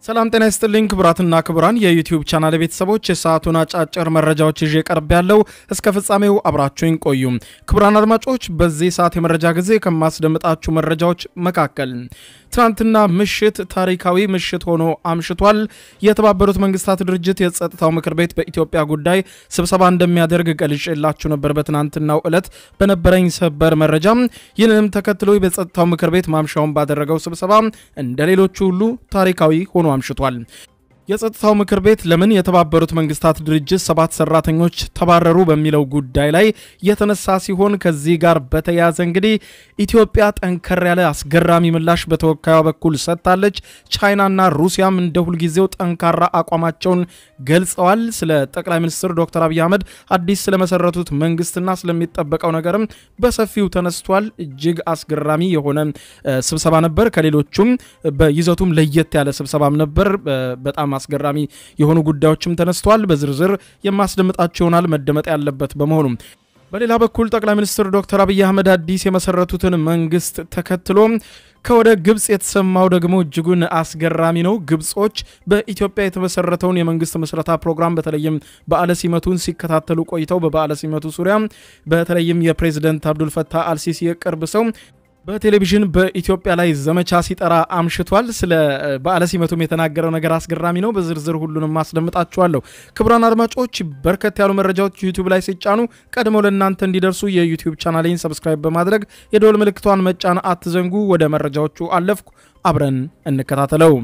ሰላም ጤና ይስጥልኝ ክቡራትና ክቡራን የዩቲዩብ ቻናል ቤተሰቦች የሰዓቱን አጫጭር መረጃዎች ይዤ ቀርብ ያለው እስከ ፍጻሜው አብራችሁኝ ቆዩ። ክቡራን አድማጮች በዚህ ሰዓት የመረጃ ጊዜ ከማስደምጣችሁ መረጃዎች መካከል ትናንትና ምሽት ታሪካዊ ምሽት ሆኖ አምሽቷል። የተባበሩት መንግስታት ድርጅት የጸጥታው ምክር ቤት በኢትዮጵያ ጉዳይ ስብሰባ እንደሚያደርግ ገልጬላችሁ ነበር በትናንትናው ዕለት በነበረኝ ሰበር መረጃ። ይህንንም ተከትሎ በጸጥታው ምክር ቤት ማምሻውን ባደረገው ስብሰባ እንደ ሌሎቹ ሁሉ ታሪካዊ ሆኖ አምሽቷል። የጸጥታው ምክር ቤት ለምን የተባበሩት መንግስታት ድርጅት ሰባት ሰራተኞች ተባረሩ በሚለው ጉዳይ ላይ የተነሳ ሲሆን ከዚህ ጋር በተያያዘ እንግዲህ ኢትዮጵያ ጠንከር ያለ አስገራሚ ምላሽ በተወካዩ በኩል ሰጥታለች። ቻይናና ሩሲያም እንደ ሁልጊዜው ጠንካራ አቋማቸውን ገልጸዋል። ስለ ጠቅላይ ሚኒስትር ዶክተር አብይ አህመድ አዲስ ስለመሰረቱት መንግስትና ስለሚጠበቀው ነገርም በሰፊው ተነስቷል። እጅግ አስገራሚ የሆነ ስብሰባ ነበር። ከሌሎቹም በይዘቱም ለየት ያለ ስብሰባም ነበር። በጣም አስገራሚ የሆኑ ጉዳዮችም ተነስተዋል። በዝርዝር የማስደምጣቸው ይሆናል መደመጥ ያለበት በመሆኑ በሌላ በኩል ጠቅላይ ሚኒስትር ዶክተር አብይ አህመድ አዲስ የመሰረቱትን መንግስት ተከትሎ ከወደ ግብፅ የተሰማው ደግሞ እጅጉን አስገራሚ ነው። ግብጾች በኢትዮጵያ የተመሰረተውን የመንግስት ምስረታ ፕሮግራም በተለይም በዓለ ሲመቱን ሲከታተሉ ቆይተው በበዓለ ሲመቱ ዙሪያ በተለይም የፕሬዚደንት አብዱልፈታህ አልሲሲ የቅርብ ሰው በቴሌቪዥን በኢትዮጵያ ላይ ዘመቻ ሲጠራ አምሽቷል። ስለ በዓለ ሲመቱም የተናገረው ነገር አስገራሚ ነው። በዝርዝር ሁሉንም አስደምጣችኋለሁ። ክቡራን አድማጮች በርከት ያሉ መረጃዎች ዩቲዩብ ላይ ሲጫኑ ቀድመው ለእናንተ እንዲደርሱ የዩቲዩብ ቻናሌን ሰብስክራይብ በማድረግ የደወል ምልክቷን መጫን አትዘንጉ። ወደ መረጃዎቹ አለፍኩ። አብረን እንከታተለው።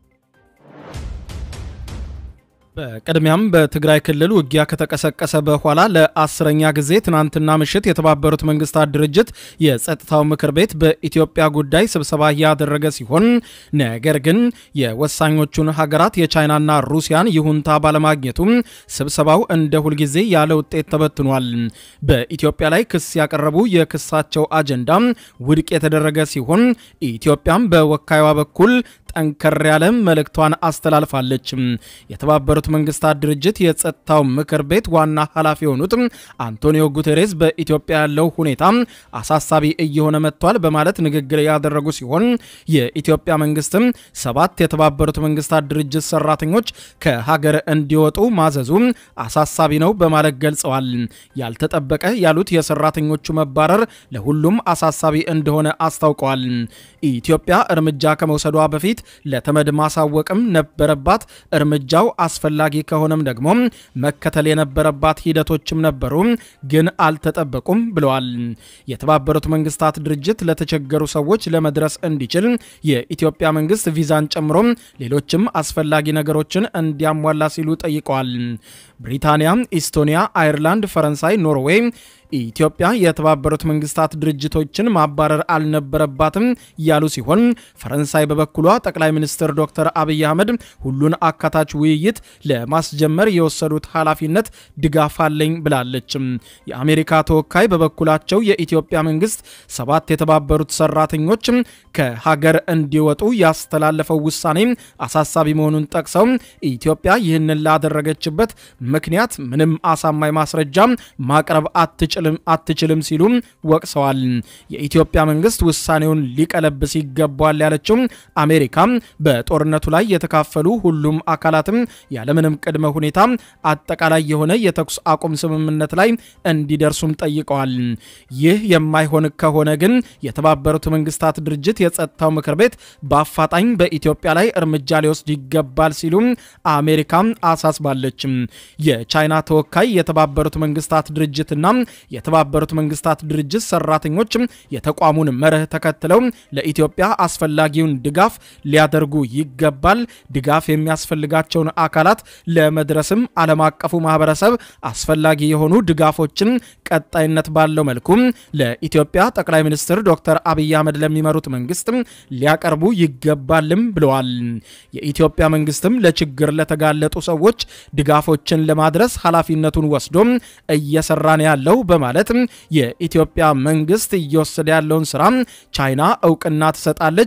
በቅድሚያም በትግራይ ክልል ውጊያ ከተቀሰቀሰ በኋላ ለአስረኛ ጊዜ ትናንትና ምሽት የተባበሩት መንግስታት ድርጅት የጸጥታው ምክር ቤት በኢትዮጵያ ጉዳይ ስብሰባ እያደረገ ሲሆን ነገር ግን የወሳኞቹን ሀገራት የቻይናና ሩሲያን ይሁንታ ባለማግኘቱም ስብሰባው እንደ ሁልጊዜ ያለ ውጤት ተበትኗል። በኢትዮጵያ ላይ ክስ ያቀረቡ የክሳቸው አጀንዳ ውድቅ የተደረገ ሲሆን ኢትዮጵያም በወካይዋ በኩል ጠንከር ያለ መልእክቷን አስተላልፋለች። የተባበሩት መንግስታት ድርጅት የጸጥታው ምክር ቤት ዋና ኃላፊ የሆኑት አንቶኒዮ ጉቴሬስ በኢትዮጵያ ያለው ሁኔታ አሳሳቢ እየሆነ መጥቷል በማለት ንግግር ያደረጉ ሲሆን የኢትዮጵያ መንግስትም ሰባት የተባበሩት መንግስታት ድርጅት ሰራተኞች ከሀገር እንዲወጡ ማዘዙ አሳሳቢ ነው በማለት ገልጸዋል። ያልተጠበቀ ያሉት የሰራተኞቹ መባረር ለሁሉም አሳሳቢ እንደሆነ አስታውቀዋል። ኢትዮጵያ እርምጃ ከመውሰዷ በፊት ለተመድ ማሳወቅም ነበረባት። እርምጃው አስፈላጊ ከሆነም ደግሞ መከተል የነበረባት ሂደቶችም ነበሩ፣ ግን አልተጠበቁም ብለዋል። የተባበሩት መንግስታት ድርጅት ለተቸገሩ ሰዎች ለመድረስ እንዲችል የኢትዮጵያ መንግስት ቪዛን ጨምሮ ሌሎችም አስፈላጊ ነገሮችን እንዲያሟላ ሲሉ ጠይቀዋል። ብሪታንያ፣ ኢስቶኒያ፣ አይርላንድ፣ ፈረንሳይ፣ ኖርዌይ ኢትዮጵያ የተባበሩት መንግስታት ድርጅቶችን ማባረር አልነበረባትም ያሉ ሲሆን ፈረንሳይ በበኩሏ ጠቅላይ ሚኒስትር ዶክተር አብይ አህመድ ሁሉን አካታች ውይይት ለማስጀመር የወሰዱት ኃላፊነት ድጋፍ አለኝ ብላለች። የአሜሪካ ተወካይ በበኩላቸው የኢትዮጵያ መንግስት ሰባት የተባበሩት ሰራተኞች ከሀገር እንዲወጡ ያስተላለፈው ውሳኔ አሳሳቢ መሆኑን ጠቅሰው ኢትዮጵያ ይህንን ላደረገችበት ምክንያት ምንም አሳማኝ ማስረጃ ማቅረብ አትችልም አትችልም ሲሉ ወቅሰዋል። የኢትዮጵያ መንግስት ውሳኔውን ሊቀለብስ ይገባዋል ያለችው አሜሪካ በጦርነቱ ላይ የተካፈሉ ሁሉም አካላትም ያለምንም ቅድመ ሁኔታ አጠቃላይ የሆነ የተኩስ አቁም ስምምነት ላይ እንዲደርሱም ጠይቀዋል። ይህ የማይሆን ከሆነ ግን የተባበሩት መንግስታት ድርጅት የጸጥታው ምክር ቤት በአፋጣኝ በኢትዮጵያ ላይ እርምጃ ሊወስድ ይገባል ሲሉ አሜሪካ አሳስባለች። የቻይና ተወካይ የተባበሩት መንግስታት ድርጅትና የተባበሩት መንግስታት ድርጅት ሰራተኞች የተቋሙን መርህ ተከትለው ለኢትዮጵያ አስፈላጊውን ድጋፍ ሊያደርጉ ይገባል። ድጋፍ የሚያስፈልጋቸውን አካላት ለመድረስም ዓለም አቀፉ ማህበረሰብ አስፈላጊ የሆኑ ድጋፎችን ቀጣይነት ባለው መልኩ ለኢትዮጵያ ጠቅላይ ሚኒስትር ዶክተር አብይ አህመድ ለሚመሩት መንግስት ሊያቀርቡ ይገባልም ብለዋል። የኢትዮጵያ መንግስትም ለችግር ለተጋለጡ ሰዎች ድጋፎችን ለማድረስ ኃላፊነቱን ወስዶ እየሰራ ነው ያለው በማለት የኢትዮጵያ መንግስት እየወሰደ ያለውን ስራ ቻይና እውቅና ትሰጣለች፣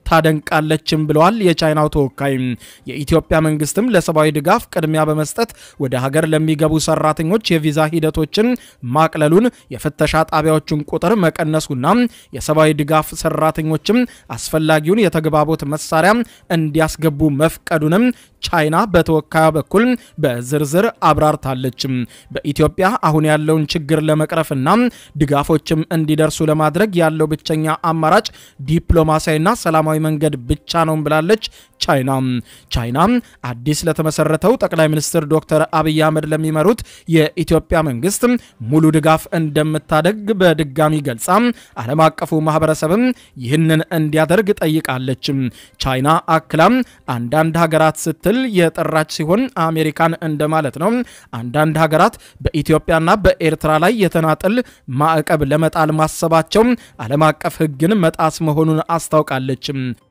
ታደንቃለችም ብለዋል የቻይናው ተወካይ። የኢትዮጵያ መንግስትም ለሰብአዊ ድጋፍ ቅድሚያ በመስጠት ወደ ሀገር ለሚገቡ ሰራተኞች የቪዛ ሂደቶችን ማቅለሉን፣ የፍተሻ ጣቢያዎችን ቁጥር መቀነሱና የሰብአዊ ድጋፍ ሰራተኞችም አስፈላጊውን የተግባቦት መሳሪያ እንዲያስገቡ መፍቀዱንም ቻይና በተወካዩ በኩል በዝርዝር አብራርታለች። በኢትዮጵያ አሁን ያለውን ችግር ለመቅረፍና ድጋፎችም እንዲደርሱ ለማድረግ ያለው ብቸኛ አማራጭ ዲፕሎማሲያዊና ሰላማዊ መንገድ ብቻ ነው ብላለች ቻይና። ቻይና አዲስ ለተመሰረተው ጠቅላይ ሚኒስትር ዶክተር አብይ አህመድ ለሚመሩት የኢትዮጵያ መንግስት ሙሉ ድጋፍ እንደምታደግ በድጋሚ ገልጻ ዓለም አቀፉ ማህበረሰብም ይህንን እንዲያደርግ ጠይቃለች። ቻይና አክላም አንዳንድ ሀገራት ስትል የጠራች ሲሆን አሜሪካን እንደማለት ነው። አንዳንድ ሀገራት በኢትዮጵያና በኤርትራ ላይ የተናጠል ማዕቀብ ለመጣል ማሰባቸው ዓለም አቀፍ ሕግን መጣስ መሆኑን አስታውቃለች።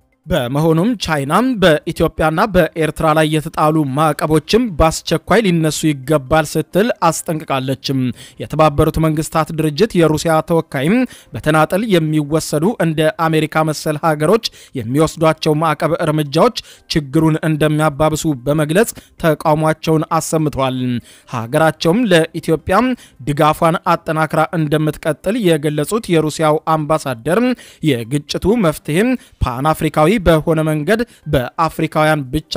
በመሆኑም ቻይና በኢትዮጵያና በኤርትራ ላይ የተጣሉ ማዕቀቦችም በአስቸኳይ ሊነሱ ይገባል ስትል አስጠንቅቃለችም። የተባበሩት መንግስታት ድርጅት የሩሲያ ተወካይም በተናጠል የሚወሰዱ እንደ አሜሪካ መሰል ሀገሮች የሚወስዷቸው ማዕቀብ እርምጃዎች ችግሩን እንደሚያባብሱ በመግለጽ ተቃውሟቸውን አሰምተዋል። ሀገራቸውም ለኢትዮጵያ ድጋፏን አጠናክራ እንደምትቀጥል የገለጹት የሩሲያው አምባሳደር የግጭቱ መፍትሄ ፓን አፍሪካዊ በሆነ መንገድ በአፍሪካውያን ብቻ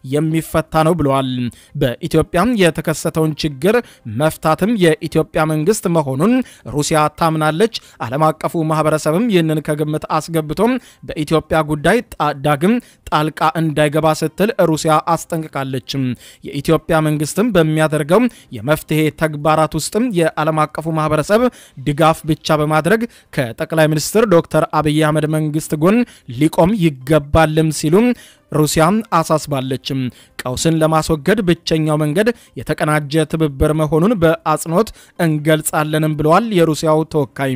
የሚፈታ ነው ብለዋል። በኢትዮጵያ የተከሰተውን ችግር መፍታትም የኢትዮጵያ መንግስት መሆኑን ሩሲያ ታምናለች። ዓለም አቀፉ ማህበረሰብም ይህንን ከግምት አስገብቶም በኢትዮጵያ ጉዳይ ዳግም ጣልቃ እንዳይገባ ስትል ሩሲያ አስጠንቅቃለች። የኢትዮጵያ መንግስትም በሚያደርገው የመፍትሄ ተግባራት ውስጥም የዓለም አቀፉ ማህበረሰብ ድጋፍ ብቻ በማድረግ ከጠቅላይ ሚኒስትር ዶክተር አብይ አህመድ መንግስት ጎን ሊቆም ይገባልም ሲሉ ሩሲያ አሳስባለችም። ቀውስን ለማስወገድ ብቸኛው መንገድ የተቀናጀ ትብብር መሆኑን በአጽንኦት እንገልጻለንም ብለዋል የሩሲያው ተወካይ።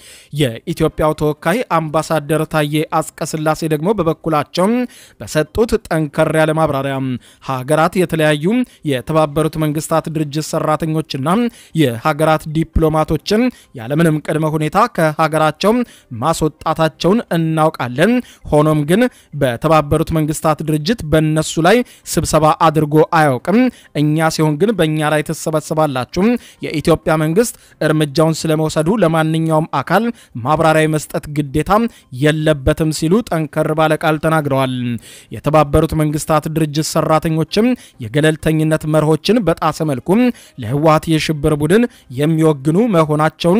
የኢትዮጵያው ተወካይ አምባሳደር ታዬ አጽቀሥላሴ ደግሞ በበኩላቸው በሰጡት ጠንከር ያለ ማብራሪያ ሀገራት የተለያዩ የተባበሩት መንግስታት ድርጅት ሰራተኞችና የሀገራት ዲፕሎማቶችን ያለምንም ቅድመ ሁኔታ ከሀገራቸው ማስወጣታቸውን እናውቃለን። ሆኖም ግን በተባበሩት መንግስታት ድርጅት በእነሱ ላይ ስብሰባ አድርጎ አያውቅም። እኛ ሲሆን ግን በእኛ ላይ ትሰበሰባላችሁ። የኢትዮጵያ መንግስት እርምጃውን ስለመውሰዱ ለማንኛውም አካል ማብራሪያ መስጠት ግዴታ የለበትም ሲሉ ጠንከር ባለ ቃል ተናግረዋል። የተባበሩት መንግስታት ድርጅት ሰራተኞችም የገለልተኝነት መርሆችን በጣሰ መልኩ ለህወሀት የሽብር ቡድን የሚወግኑ መሆናቸውን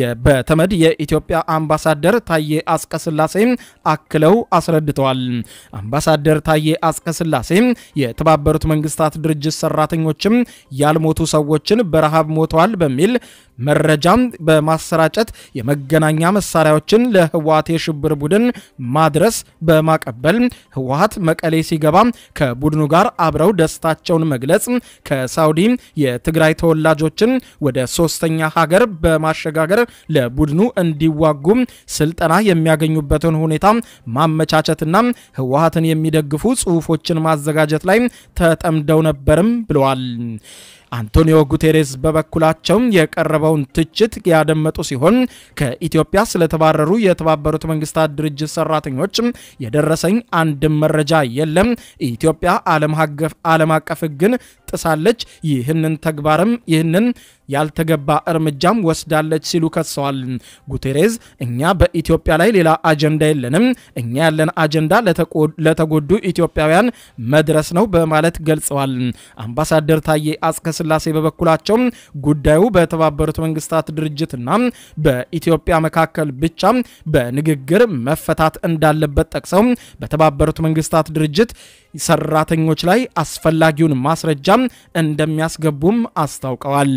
በተመድ የኢትዮጵያ አምባሳደር ታዬ አጽቀሥላሴ አክለው አስረድተዋል። አምባሳደር ታዬ አጽቀሥላሴ የተባበሩት መንግስታት ድርጅት ሰራተኞችም ያልሞቱ ሰዎችን በረሃብ ሞተዋል በሚል መረጃም በማሰራጨት የመገናኛ መሳሪያዎችን ለህወሀት የሽብር ቡድን ማድረስ በማቀበል ህወሀት መቀሌ ሲገባ ከቡድኑ ጋር አብረው ደስታቸውን መግለጽ ከሳውዲ የትግራይ ተወላጆችን ወደ ሶስተኛ ሀገር በማሸጋገር ለቡድኑ እንዲዋጉ ስልጠና የሚያገኙበትን ሁኔታ ማመቻቸትና ህወሀትን የሚደግፉ ጽሁፎችን ማዘጋጀት ላይ ተጠምደው ነበርም ብለዋል። አንቶኒዮ ጉቴሬስ በበኩላቸው የቀረበውን ትችት ያደመጡ ሲሆን ከኢትዮጵያ ስለተባረሩ የተባበሩት መንግስታት ድርጅት ሰራተኞች የደረሰኝ አንድም መረጃ የለም። ኢትዮጵያ ዓለም አቀፍ ሕግን ጥሳለች፣ ይህንን ተግባርም ይህንን ያልተገባ እርምጃም ወስዳለች ሲሉ ከሰዋል። ጉቴሬዝ እኛ በኢትዮጵያ ላይ ሌላ አጀንዳ የለንም፣ እኛ ያለን አጀንዳ ለተጎዱ ኢትዮጵያውያን መድረስ ነው በማለት ገልጸዋል። አምባሳደር ታዬ አጽቀሥላሴ በበኩላቸው ጉዳዩ በተባበሩት መንግስታት ድርጅትና በኢትዮጵያ መካከል ብቻ በንግግር መፈታት እንዳለበት ጠቅሰው በተባበሩት መንግስታት ድርጅት ሰራተኞች ላይ አስፈላጊውን ማስረጃ እንደሚያስገቡም አስታውቀዋል።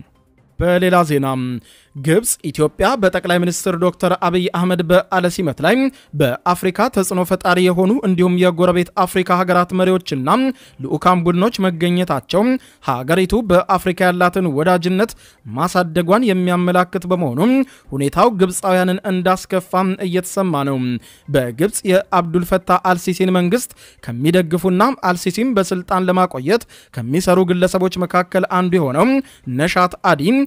በሌላ ዜና ግብፅ ኢትዮጵያ በጠቅላይ ሚኒስትር ዶክተር አብይ አህመድ በዓለ ሲመት ላይ በአፍሪካ ተጽዕኖ ፈጣሪ የሆኑ እንዲሁም የጎረቤት አፍሪካ ሀገራት መሪዎችና ልዑካን ቡድኖች መገኘታቸው ሀገሪቱ በአፍሪካ ያላትን ወዳጅነት ማሳደጓን የሚያመላክት በመሆኑ ሁኔታው ግብፃውያንን እንዳስከፋም እየተሰማ ነው። በግብፅ የአብዱልፈታህ አልሲሲን መንግስት ከሚደግፉና አልሲሲም በስልጣን ለማቆየት ከሚሰሩ ግለሰቦች መካከል አንዱ የሆነው ነሻት አዲ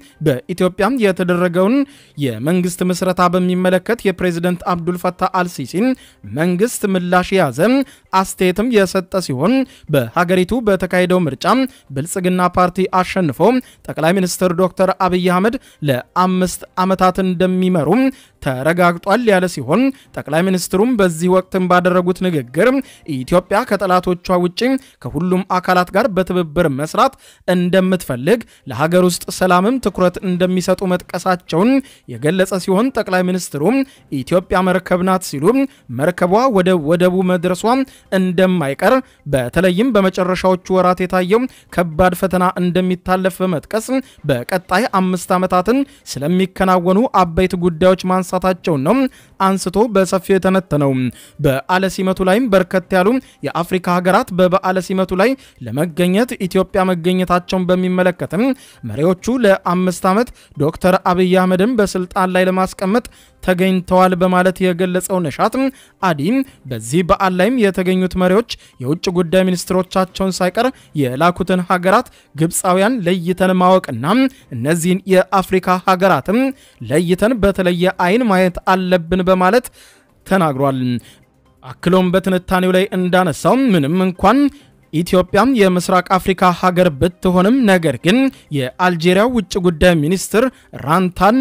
በኢትዮጵያ የተደረገውን የመንግስት ምስረታ በሚመለከት የፕሬዝደንት አብዱልፈታህ አልሲሲን መንግስት ምላሽ የያዘ አስተያየትም የሰጠ ሲሆን በሀገሪቱ በተካሄደው ምርጫ ብልጽግና ፓርቲ አሸንፎ ጠቅላይ ሚኒስትር ዶክተር አብይ አህመድ ለአምስት ዓመታት እንደሚመሩ ተረጋግጧል ያለ ሲሆን ጠቅላይ ሚኒስትሩም በዚህ ወቅትም ባደረጉት ንግግር ኢትዮጵያ ከጠላቶቿ ውጭ ከሁሉም አካላት ጋር በትብብር መስራት እንደምትፈልግ ለሀገር ውስጥ ሰላምም ትኩረት እንደሚሰጡ መጥቀሳቸውን የገለጸ ሲሆን ጠቅላይ ሚኒስትሩ ኢትዮጵያ መርከብ ናት ሲሉ መርከቧ ወደ ወደቡ መድረሷ እንደማይቀር በተለይም በመጨረሻዎቹ ወራት የታየው ከባድ ፈተና እንደሚታለፍ በመጥቀስ በቀጣይ አምስት ዓመታትን ስለሚከናወኑ አበይት ጉዳዮች ማንሳታቸውን ነው አንስቶ በሰፊው የተነተነው። በዓለ ሲመቱ ላይም በርከት ያሉ የአፍሪካ ሀገራት በበዓለ ሲመቱ ላይ ለመገኘት ኢትዮጵያ መገኘታቸውን በሚመለከትም መሪዎቹ ለአምስት ዓመት ዶክተር አብይ አህመድን በስልጣን ላይ ለማስቀመጥ ተገኝተዋል በማለት የገለጸው ነሻት አዲ በዚህ በዓል ላይም የተገኙት መሪዎች የውጭ ጉዳይ ሚኒስትሮቻቸውን ሳይቀር የላኩትን ሀገራት ግብፃውያን ለይተን ማወቅና እነዚህን የአፍሪካ ሀገራትም ለይተን በተለየ አይን ማየት አለብን በማለት ተናግሯል። አክሎም በትንታኔው ላይ እንዳነሳው ምንም እንኳን ኢትዮጵያም የምስራቅ አፍሪካ ሀገር ብትሆንም ነገር ግን የአልጄሪያው ውጭ ጉዳይ ሚኒስትር ራንታን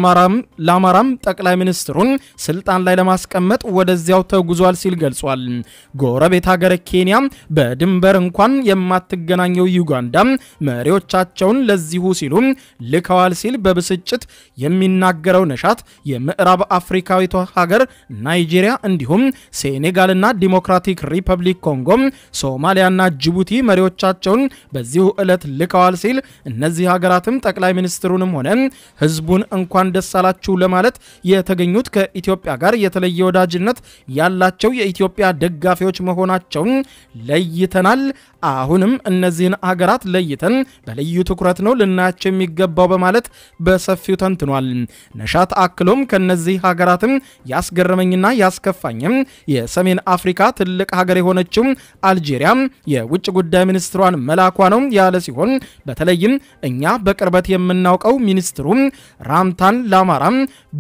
ላማራም ጠቅላይ ሚኒስትሩን ስልጣን ላይ ለማስቀመጥ ወደዚያው ተጉዟል ሲል ገልጿል። ጎረቤት ሀገር ኬንያ በድንበር እንኳን የማትገናኘው ዩጋንዳ መሪዎቻቸውን ለዚሁ ሲሉ ልከዋል ሲል በብስጭት የሚናገረው ነሻት የምዕራብ አፍሪካዊቷ ሀገር ናይጄሪያ እንዲሁም ሴኔጋልና ዲሞክራቲክ ሪፐብሊክ ኮንጎ ሶማሊያና ጅቡቲ መሪዎቻቸውን በዚሁ ዕለት ልከዋል ሲል እነዚህ ሀገራትም ጠቅላይ ሚኒስትሩንም ሆነ ሕዝቡን እንኳን ደስ አላችሁ ለማለት የተገኙት ከኢትዮጵያ ጋር የተለየ ወዳጅነት ያላቸው የኢትዮጵያ ደጋፊዎች መሆናቸውን ለይተናል። አሁንም እነዚህን ሀገራት ለይተን በልዩ ትኩረት ነው ልናያቸው የሚገባው በማለት በሰፊው ተንትኗል። ነሻት አክሎም ከነዚህ ሀገራትም ያስገረመኝና ያስከፋኝም የሰሜን አፍሪካ ትልቅ ሀገር የሆነችው አልጄሪያ የውጭ ጉዳይ ሚኒስትሯን መላኳ ነው ያለ ሲሆን በተለይም እኛ በቅርበት የምናውቀው ሚኒስትሩ ራምታን ላማራም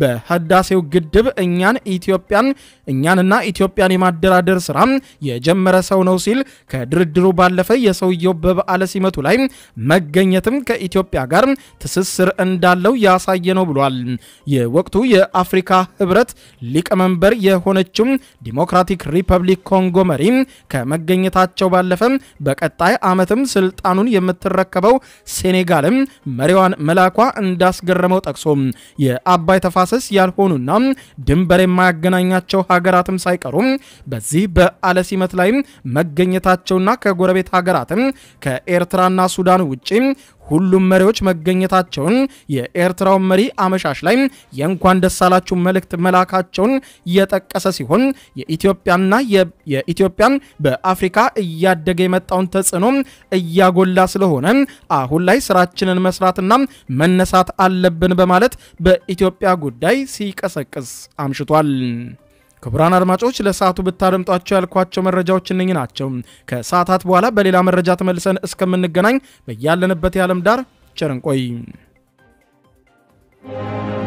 በህዳሴው ግድብ እኛን ኢትዮጵያን እኛንና ኢትዮጵያን የማደራደር ስራ የጀመረ ሰው ነው ሲል ከድርድሩ ባለፈ የሰውየው በበዓለ ሲመቱ ላይ መገኘትም ከኢትዮጵያ ጋር ትስስር እንዳለው ያሳየ ነው ብሏል። የወቅቱ የአፍሪካ ህብረት ሊቀመንበር የሆነችው ዲሞክራቲክ ሪፐብሊክ ኮንጎ መሪ ከመገኘታቸው ባለፈ በቀጣይ ዓመትም ስልጣኑን የምትረከበው ሴኔጋልም መሪዋን መላኳ እንዳስገረመው ጠቅሶ የአባይ ተፋሰስ ያልሆኑና ድንበር የማያገናኛቸው ሀገራትም ሳይቀሩ በዚህ በዓለ ሲመት ላይ መገኘታቸውና ከጎረቤት ሀገራትም ከኤርትራና ሱዳን ውጪ ሁሉም መሪዎች መገኘታቸውን የኤርትራው መሪ አመሻሽ ላይ የእንኳን ደስ አላችሁ መልእክት መላካቸውን የጠቀሰ ሲሆን የኢትዮጵያና የኢትዮጵያን በአፍሪካ እያደገ የመጣውን ተጽዕኖ እያጎላ ስለሆነ አሁን ላይ ስራችንን መስራትና መነሳት አለብን በማለት በኢትዮጵያ ጉዳይ ሲቀሰቅስ አምሽቷል። ክቡራን አድማጮች ለሰዓቱ ብታደምጧቸው ያልኳቸው መረጃዎች እነኚህ ናቸው። ከሰዓታት በኋላ በሌላ መረጃ ተመልሰን እስከምንገናኝ በያለንበት የዓለም ዳር ቸር እንቆይ።